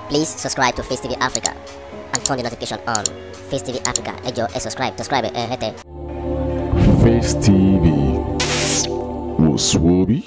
Please subscribe to Face TV Africa and turn the notification on. Face TV Africa, ẹ jọ̀ọ́ ẹ subscribe, subscribe ẹ hẹ́tẹ̀. Face TV wò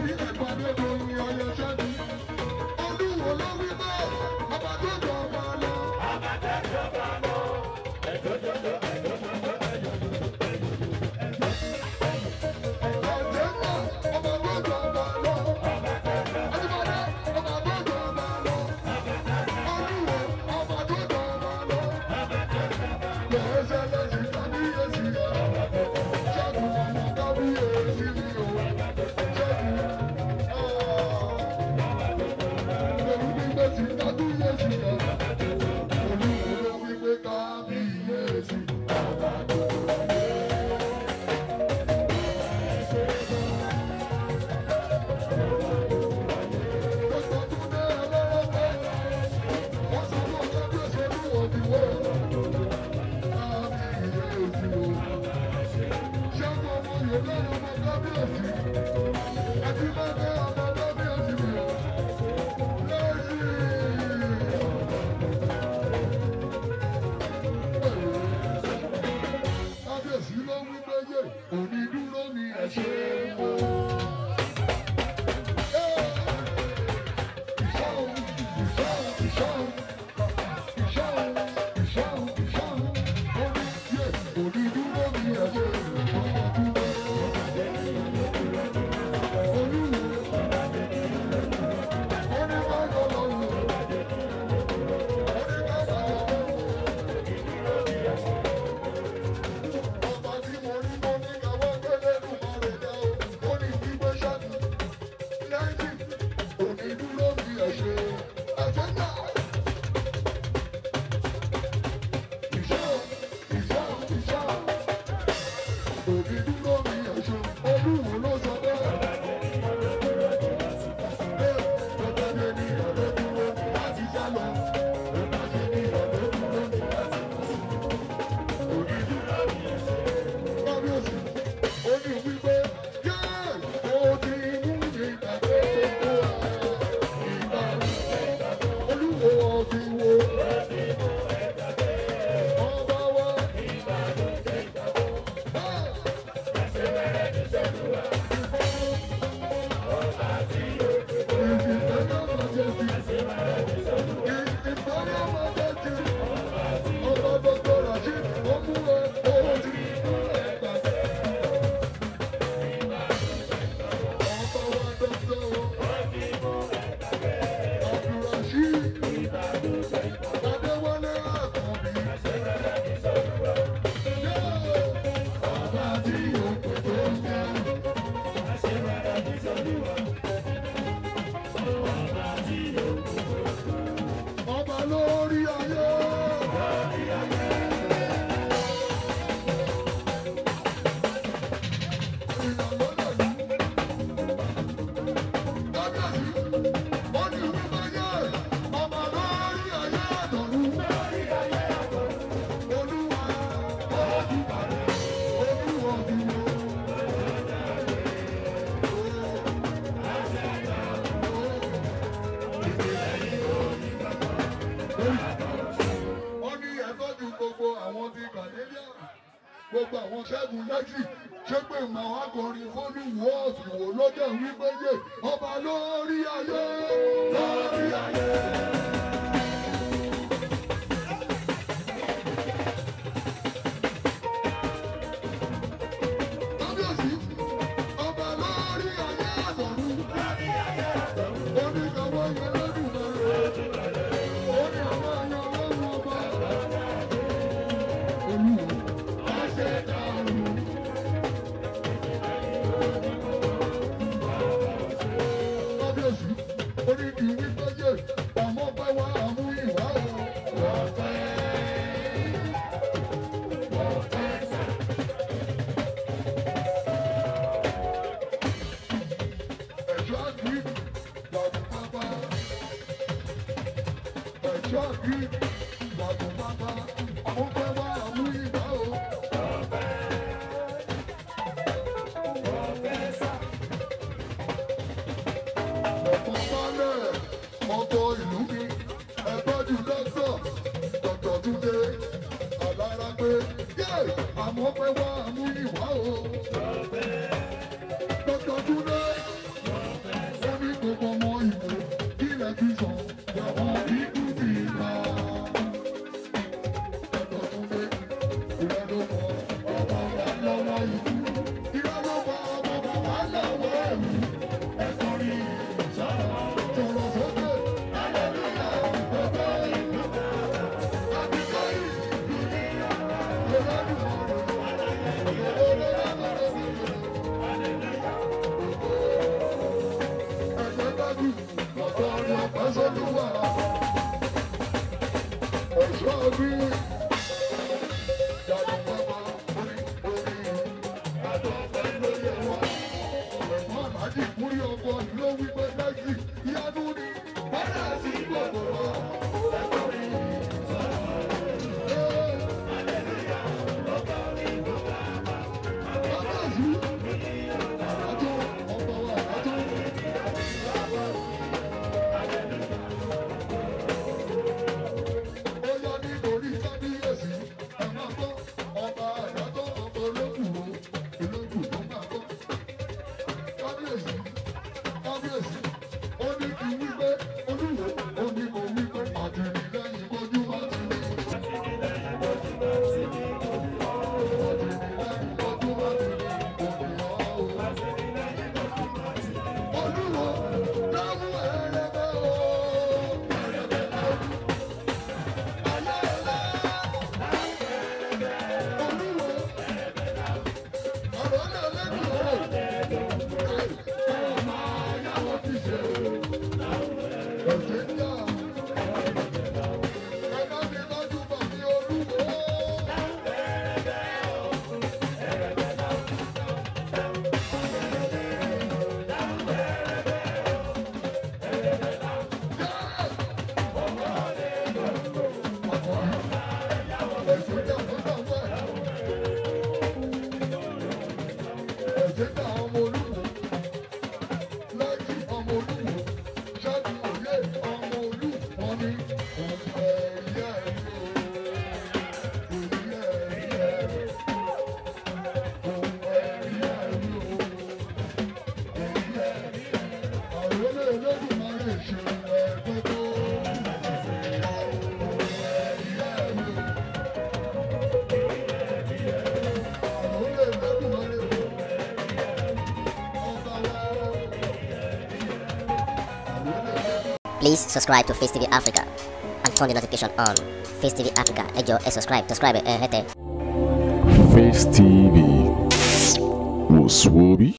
Olúwo ló wí bẹ́ẹ̀, ọba tó jọ ọba lọ. wọ́n ní ẹ̀tọ́jú gbogbo àwọn ti kàdéríà gbogbo àwọn ṣẹ́gun lẹ́sì ṣé pé màá wá kọrin fóònù wọ́ọ̀sì wò lóde wípé yé ọba lórí ayé lórí ayé. kábíyèsí ọba lórí ayé àtọ̀run oníkàwé yẹn lọ́dún mẹ́rin ó ní àwọn ẹ̀yàn ọlọ́run ọba olúwo àṣẹ dàrú. kábíyèsí oníkì wípé yé àmọ́ pé wá àmú ìwà o. ọ̀pẹ́ ọ̀pẹ́ sà. ẹ̀ṣọ́ àgbì lọ́dún pápá. ẹ̀ṣọ́ àgbì lọ́dún pápá. àmọ́ pé wá àmú ìwà o. ọ̀pọ̀ balẹ̀ ọkọ̀ ìlú mi ẹ̀tọ́jú dọ́kítọ̀ dọ́kítọ̀ túnde alára pé yé àmọ́ pé wá àmú ìwà o. dọ́kítọ̀ túnde ó ní gbogbo ọmọ ìwò ilẹ̀ ti sàn yàwọn ikú ti gbà. dọ́kítọ̀ túnde ìrẹ́ ló mọ ọmọ wa lọ́wọ́ ikú ìrẹ́ ló mọ ọmọ wa lọ́wọ́ ẹ̀rù ẹ̀kọ́ rí sọ̀rọ̀ sọ̀rọ̀ sókè hallelujah gbogbo ìlú àbíkọ́ ìlú ní ẹ̀jẹ̀ dájú ọ̀tọ̀ ọ̀rọ̀ ọ̀pẹ́ sọ́dúnwà ẹ̀ṣọ́ bí dàdú bàbá orí orí àdọ́fẹ́ lóye wọn ẹ̀gbọ́n àlájì múrí ọkọ̀ ló wí pé lẹ́sì ìyanu ni bọ́dà sí gbogbo wa ẹ̀kọ́ rí kábíyèsí àjọ ọ̀pọ̀ wa àjọ. ó yọ nítorí kábíyèsí ẹ máa gbọ́ ọba àyájọ́ ọba olókùrò olókùrò ló máa gbọ́ kábíyèsí kábíyèsí ó ní kí wípé olúwo ó ní kó wípé àtìlẹ́yìn kojú má ti rí. àtìlẹ́yìn kojú má ti rí òmìnira o. olúwo dáhùn ẹ̀rẹ̀bẹ̀ o. ẹ̀rẹ̀bẹ̀ lọ́dún. ayé ẹ̀lá. olúwo. ọ̀rọ̀ náà lẹ́nu ọ̀rọ̀. ọmọ ayáwó ti ṣe. ẹ̀jẹ̀ ń yá. ẹ bá mi lọ́jú bọ̀ ní olúwo. Please subscribe to Face TV Africa and turn the notification on. Face TV Africa, ẹ jọ̀ọ́ ẹ subscribe, subscribe ẹ hẹ́tẹ̀. Face TV was Swoby.